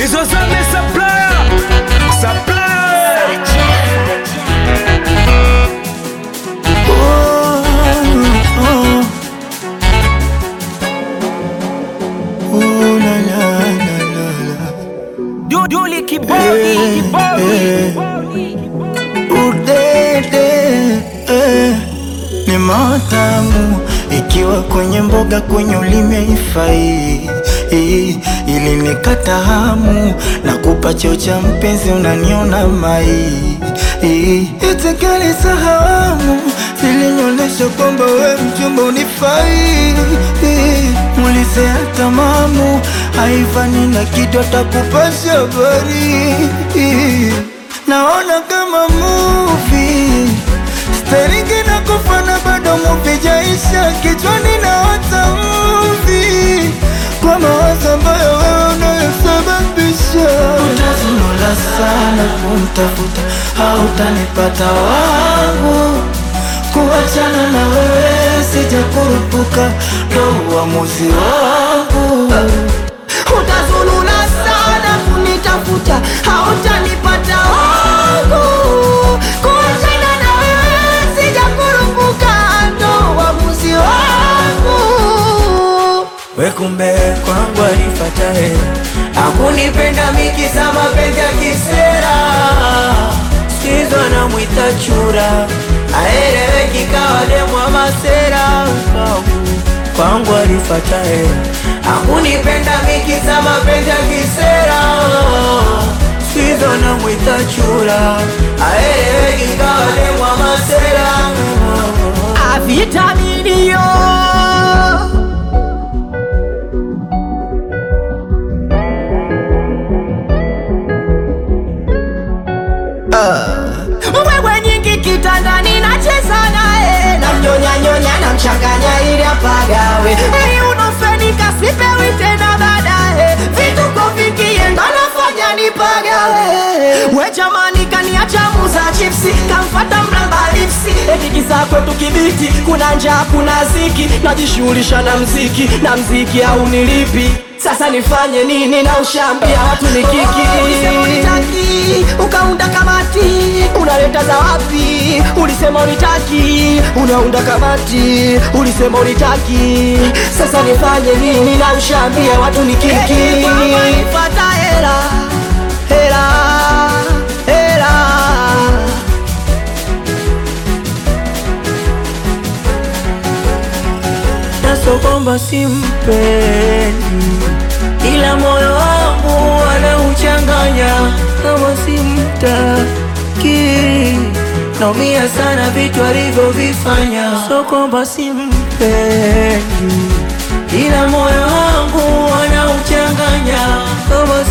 hizo zame supplier supplier Duduli kibodi kibodi Udede eh, ni matamu ikiwa kwenye mboga kwenye ulimi haifai eh, ili nikata hamu na kupa cheo cha mpenzi unaniona mai eh, itikali sahamu zilinyonyesha kwamba we mchumba unifai eh, mulizea tamamu haifani na kitu atakupasha habari eh, naona kama movie Staringi na kufana bado movie jaisha Kichwani na wata movie Kwa mawazo ambayo wewe unayosababisha Utazunula sana kumtafuta Hautanipata wangu Kuachana na wewe sijakurupuka Ndo uamuzi wangu Utazulula sana kunitafuta, hautanipata wangu. Kuachana na wewe sijakurupuka, ndo uamuzi wangu. We kumbe kwangu alifata hela Hakunipenda miki za mapenzi ya kisera, Sikizo anamwita chura aeleweki kawa demwa masera. Kwangu alifata hela Hakunipenda miki za mapenzi ya kisera, Sikizo anamwita chura aeleweki kawa demwa masera. Avitaminio wewe nyingi kitandani nacheza naye namnyonyanyonya namchanganya ili apagawe ili unofenika sipewi tena baadaye vituko vikienda nafanya nipagawe we jamani kaniacha muza chipsi kamfata mramba lipsi etikisa kwetu kibiti kuna njaa kuna ziki najishughulisha na mziki na mziki au nilipi sasa nifanye nini na ushambia watu ni kiki unitaki ukaunda kamati unaleta za wapi ulisema unitaki unaunda kamati ulisema unitaki sasa nifanye nini na ushambia watu ni kiki pata hela hela hela Naso kwamba simpendi Ila moyo wangu anauchanganya Kama simtaki Naumia sana vitu alivyovifanya So kwamba simpendi Ila moyo wangu anauchanganya Kama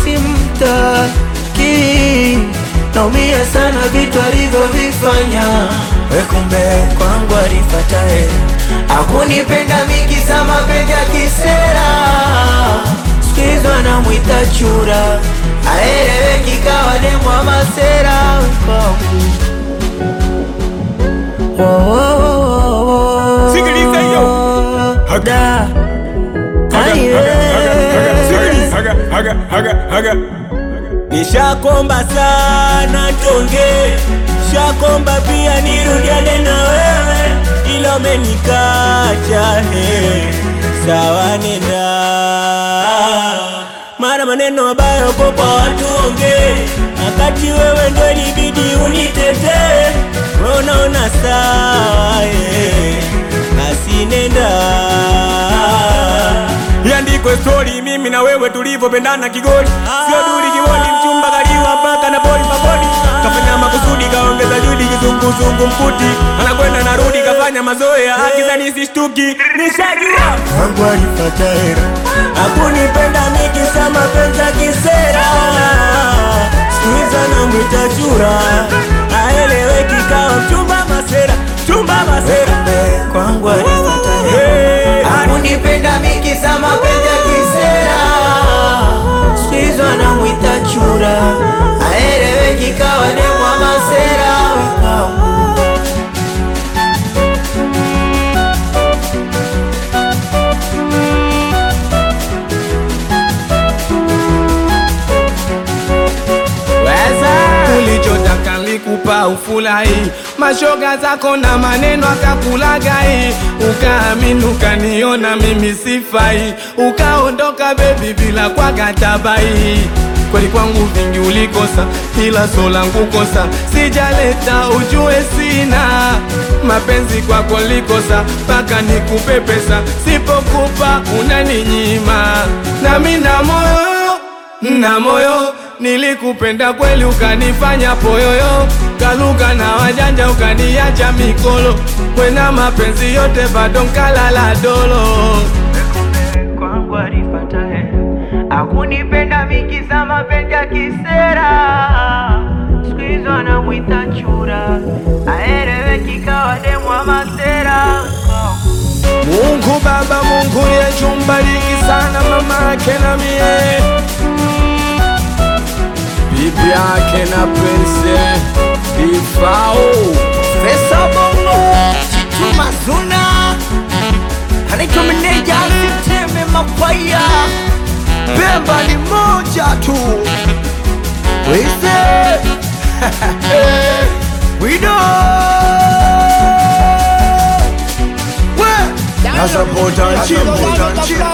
simtaki Naumia sana vitu alivyovifanya We kumbe kwangu alifata hela Hakunipenda miki za mapenzi ya kisera, Sikizo anamwita chura aeleweki kawa demwa masera. Sikiliza hiyo. Da. Aye. haga haga haga haga Nishakomba sana tonge, shakomba pia nirudiane na wewe, ila umenikacha he, sawa nenda. Mara maneno mabaya uko kwa watu onge, wakati wewe ndo ilibidi unitetee, wewe unaona sawa he, basi nenda iandikwe stori mimi na wewe tulivyopendana kigoli sio duli kibodi mchumba kaliwa mpaka na boli mabodi kafanya makusudi kaongeza juhudi kizunguzungu mkuti anakwenda narudi kafanya mazoea akizani sishtuki nishajua wangu alipata hera Hakunipenda mikisa mapenzi ya kisera Sikuiza na mwita chura Aeleweki kawa mchumba masera Chumba masera Kwangu alipata hera Hey, Hakunipenda miki za mapenzi ya kisera, Sikuiza na mwita chura aeleweki kawa demwa masera. akakupa ufurahi, mashoga zako na maneno akakulagai, ukaamini ukaniona mimi sifai, ukaondoka bebi bila kwa katabai kweli kwangu vingi ulikosa, ila so langu kosa sijaleta, ujue sina mapenzi kwako likosa, mpaka nikupe pesa, sipokupa unaninyima, nami na moyo na moyo nilikupenda kweli, ukanifanya poyoyo, kaluka na wajanja, ukaniacha mikolo, kwena mapenzi yote bado nkalala dolo kwangu alipata hela akunipenda mikiza mapenzi ya kisera siku hizo anamwita chura aeleweki kawa demwa masera Mungu Baba, Mungu Yesu, mbariki sana mama yake na mie, bibi yake na Prince Ifao. Pesa bongo Chituma zuna Anaitwa meneja Siteme mapaya Pemba ni moja tu Wise Wido We Nasapota chimbo